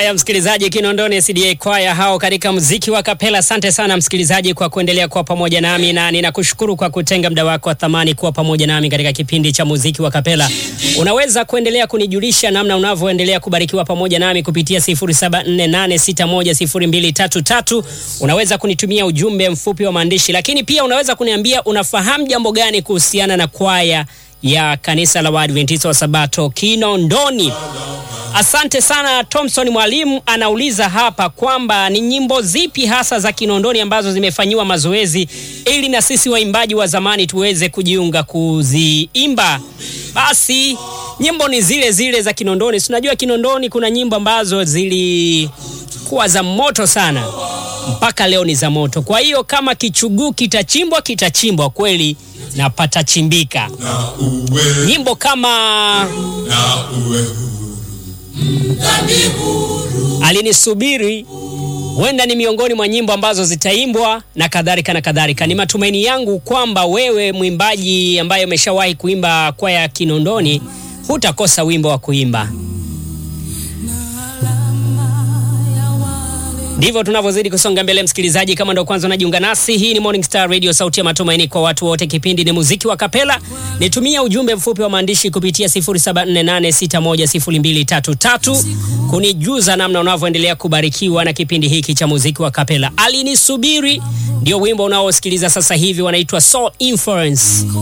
Haya, msikilizaji, Kinondoni SDA kwaya hao katika muziki wa kapela. Asante sana msikilizaji kwa kuendelea kuwa pamoja nami, na ninakushukuru kwa kutenga muda wako wa thamani kuwa pamoja nami katika kipindi cha muziki wa kapela. Unaweza kuendelea kunijulisha namna unavyoendelea kubarikiwa pamoja nami kupitia 0748610233. Unaweza kunitumia ujumbe mfupi wa maandishi, lakini pia unaweza kuniambia unafahamu jambo gani kuhusiana na kwaya ya kanisa la Waadventista wa Sabato Kinondoni. Asante sana. Thompson Mwalimu anauliza hapa kwamba ni nyimbo zipi hasa za Kinondoni ambazo zimefanyiwa mazoezi ili na sisi waimbaji wa zamani tuweze kujiunga kuziimba. Basi nyimbo ni zile zile za Kinondoni. Tunajua Kinondoni kuna nyimbo ambazo zilikuwa za moto sana, mpaka leo ni za moto. Kwa hiyo kama kichuguu kitachimbwa, kitachimbwa kweli na patachimbika. na uwe Nyimbo kama na uwe alinisubiri huenda ni miongoni mwa nyimbo ambazo zitaimbwa na kadhalika na kadhalika. Ni matumaini yangu kwamba wewe mwimbaji ambaye umeshawahi kuimba kwaya ya Kinondoni hutakosa wimbo wa kuimba. Ndivyo tunavyozidi kusonga mbele, msikilizaji. Kama ndo kwanza unajiunga nasi, hii ni Morning Star Radio, sauti ya matumaini kwa watu wote. Kipindi ni muziki wa kapela. Nitumia ujumbe mfupi wa maandishi kupitia 0748610233 kunijuza namna unavyoendelea kubarikiwa na kipindi hiki cha muziki wa kapela. Alinisubiri ndio wimbo unaosikiliza sasa hivi, wanaitwa Soul Influence.